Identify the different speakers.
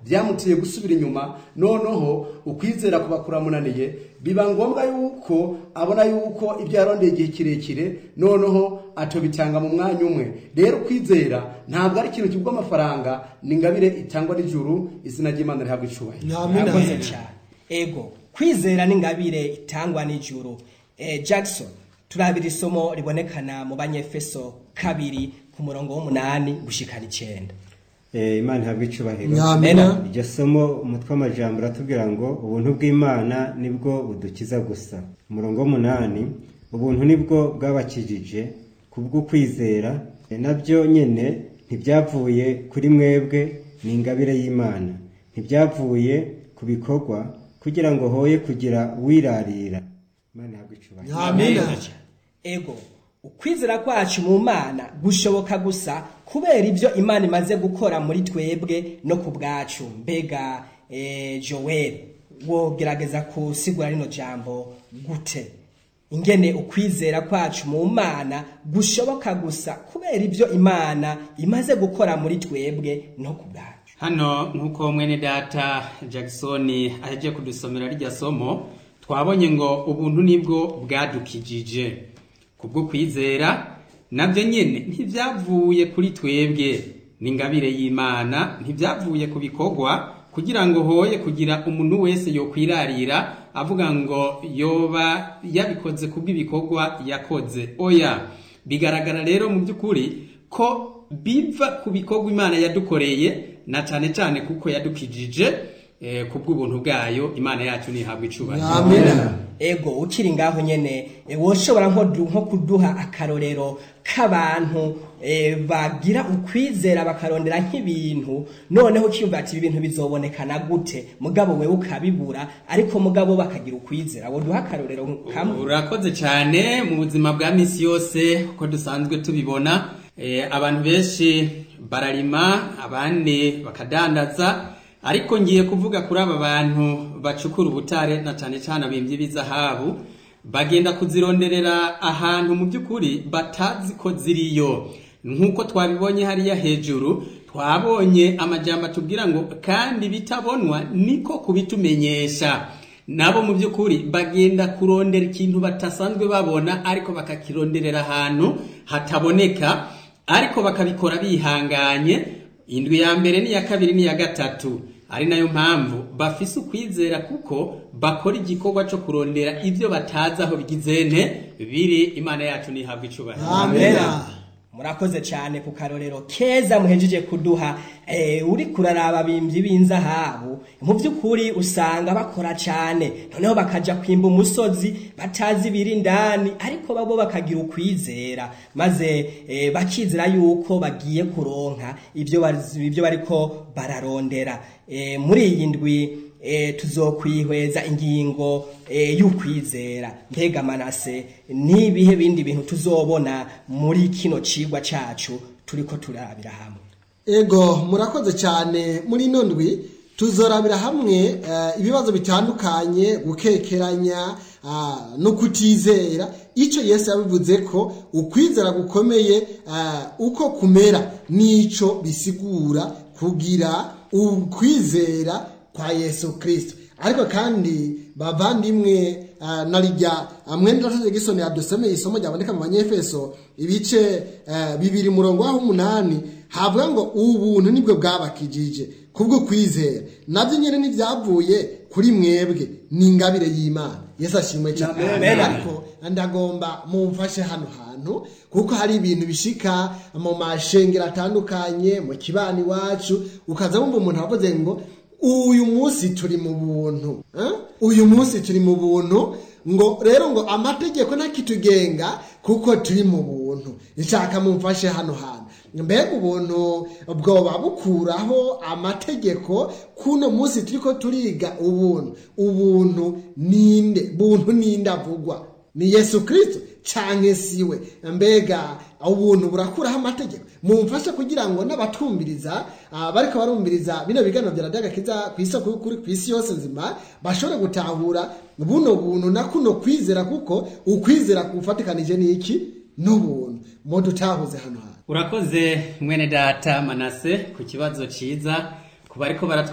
Speaker 1: byamutiye gusubira inyuma noneho ukwizera kuba kuramunaniye biba ngombwa yuko abona yuko ibyo yarondeye igihe kirekire noneho atobitanga mu mwanya umwe rero kwizera ntabwo ari ikintu kigwa amafaranga ni ingabire itangwa n'ijuru izina ry'imana rihabwa icubahiro
Speaker 2: amina
Speaker 3: murakoze cyane ego kwizera n'ingabire itangwa n'ijuru eh, jackson turabira isomo ribonekana mu banyefeso kabiri ku murongo w'umunani gushikana icenda
Speaker 4: Eh, imana ihabwa icubahiro
Speaker 2: amina
Speaker 4: iryo somo umutwe w'amajambo uratubwira ngo ubuntu bw'imana nibwo budukiza gusa umurongo w'umunani ubuntu nibwo bwabakijije kubwo kwizera Eh, nabyo nyene ntibyavuye kuri mwebwe ni ingabire y'imana ntibyavuye ku bikorwa kugira ngo hoye kugira wirarira imana ihabwa icubahiro
Speaker 2: amina
Speaker 3: ego ukwizera kwacu mu mana gushoboka gusa kubera ibyo imana imaze gukora muri twebwe no ku bwacu mbega eh, joel wogerageza kusigura rino jambo gute ingene ukwizera kwacu mu mana gushoboka gusa kubera ibyo imana imaze gukora muri twebwe no ku bwacu
Speaker 5: hano nk'uko mwene data jackson aheje kudusomera rirya somo twabonye ngo ubuntu nibwo bwadukijije kubwo kwizera nabyo nyine ntibyavuye kuri twebwe ni ingabire y'imana ntibyavuye ku bikorwa kugira ngo hoye kugira umuntu wese yokwirarira avuga ngo yoba yabikoze kubw'ibikorwa yakoze oya bigaragara rero mu by'ukuri ko biva ku bikorwa imana yadukoreye na cyane cyane kuko yadukijije eh, kubw'ubuntu bwayo imana yacu ntihabwa icubahiro
Speaker 2: amina
Speaker 3: ego ukiri ngaho nyene e, woshobora nko du- nko kuduha akarorero k'abantu e, bagira ukwizera bakarondera nk'ibintu noneho ukiyumva ati ibi bintu bizobonekana gute mugabo wewe ukabibura ariko mugabo bakagira ukwizera woduha akarorero kamwe
Speaker 5: urakoze cyane mu buzima bwa misi yose uko dusanzwe tubibona eh, abantu benshi bararima abandi bakadandaza ariko ngiye kuvuga kuri aba bantu bacukura ubutare na cyane cyane abimbyi b'izahabu bagenda kuzironderera ahantu mu by'ukuri batazi ko ziriyo nk'uko twabibonye hariya hejuru twabonye amajyamba atubwira ngo kandi bitabonwa niko kubitumenyesha nabo mu by'ukuri bagenda kurondera ikintu batasanzwe babona ariko bakakironderera ahantu hataboneka ariko bakabikora bihanganye indwi ya mbere n'iya kabiri n'iya gatatu ari nayo mpamvu bafise ukwizera kuko bakora igikorwa cyo kurondera ibyo batazi aho bigizene biri imana yacu ntihabwa icubahiro
Speaker 2: amina
Speaker 3: murakoze cyane ku karorero keza muhejeje kuduha eh, uri kuraraba bimbyi b'inzahabu mu by'ukuri usanga bakora cyane noneho bakaja kwimba umusozi batazi ibiri indani ariko babo bakagira ukwizera maze eh, bakizera yuko bagiye kuronka ibyo bari- ibyo bariko bararondera eh, muri iyi ndwi e, tuzokwihweza ingingo e, y'ukwizera mbega manase n'ibihe bindi bintu tuzobona muri kino cigwa cacu turiko turabira hamwe
Speaker 2: ego murakoze cyane muri ino ndwi tuzorabira hamwe eh, ibibazo bitandukanye gukekeranya ah, no kutizera icyo yesu yabivuze ko ukwizera gukomeye ah, uko kumera n'icyo bisigura kugira ukwizera kwa yesu kirisito ariko kandi bavandimwe ah, na rijya mwene dataje gisoni yadusomeye isomo ryaboneka mu banyefeso ibice eh, bibiri murongo waho umunani havuga ngo ubuntu nibwo bwabakijije kubwo kwizera nabyo nyine ntibyavuye kuri mwebwe ni ingabire y'imana yesu ashimwe cyane
Speaker 3: Amen.
Speaker 2: ariko ndagomba mumfashe hano hantu kuko hari ibintu bishika mu mashengero atandukanye mu kibani iwacu ukaza wumva umuntu avuze ngo uyu munsi turi mu buntu eh? uyu munsi turi mu buntu ngo rero ngo amategeko ntakitugenga kuko turi mu buntu nshaka mumfashe hano hantu mbega ubuntu bwoba bukuraho amategeko kuno munsi turiko turiga ubuntu ubuntu ninde buntu ninde avugwa ni yesu kirisito canke siwe mbega ubuntu burakuraho amategeko mumfashe kugira ngo n'abatumviriza ah, bariko barumviriza bino biganiro vya radiyo agakiza ku isoko y'ukuri ku isi yose nzima bashobore gutahura buno buntu na kuno kwizera kuko ukwizera kufatikanije n'iki n'ubuntu mudutahuze hano hantu
Speaker 5: urakoze mwene data manase ku kibazo ciza ku bariko baratwumva